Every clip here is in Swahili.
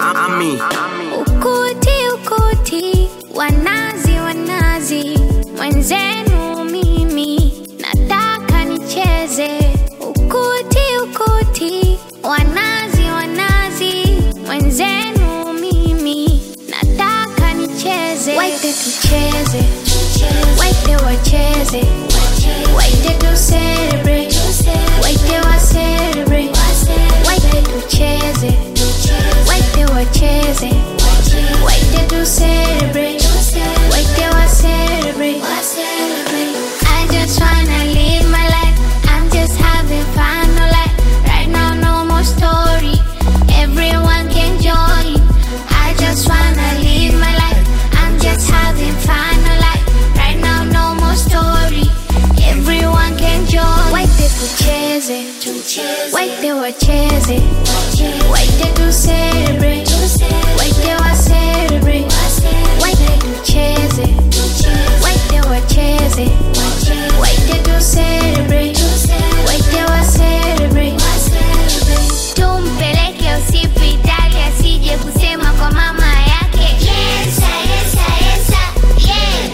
ami Ukuti ukuti, wanazi wanazi, mwenzenu mimi nataka nicheze. Ukuti ukuti, wanazi wanazi, mwenzenu mimi nataka nicheze. Waite tucheze, waite wacheze, waite tu celebrate, waite wa celebrate, waite tucheze, waite wacheze, waite tu celebrate, waite wa celebrate. I just wanna live my life. I'm just having fun, no lie. Right now, no more story. Everyone can join. I just wanna live my life. I'm just having fun, no lie. Right now, no more story. Everyone can join. Waite tucheze, waite wacheze, waite tu celebrate, waite wa celebrate, waite tucheze, waite wacheze, waite tu celebrate, waite wa celebrate. Tumpeleke hospitali asije kusema kwa mama yake. Yesa, yesa, yesa, yeah.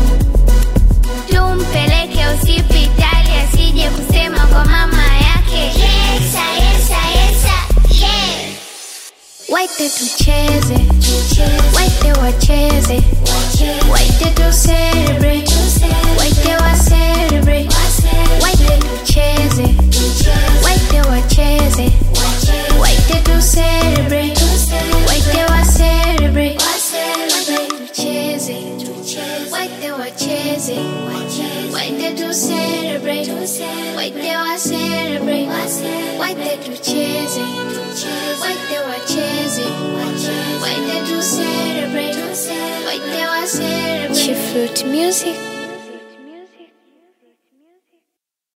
Tumpeleke hospitali asije kusema kwa mama yake. Yesa, yesa, yesa, yeah. Waite tucheze, waite wacheze, waite tu celebrate, waite wa celebrate, waite tucheze, waite wacheze, waite tu celebrate, waite wa celebrate, waite tucheze, waite wacheze, waite tu celebrate, waite wa celebrate, waite tucheze, waite wacheze, waite tu celebrate, waite wa celebrate. Chief Fruit Music.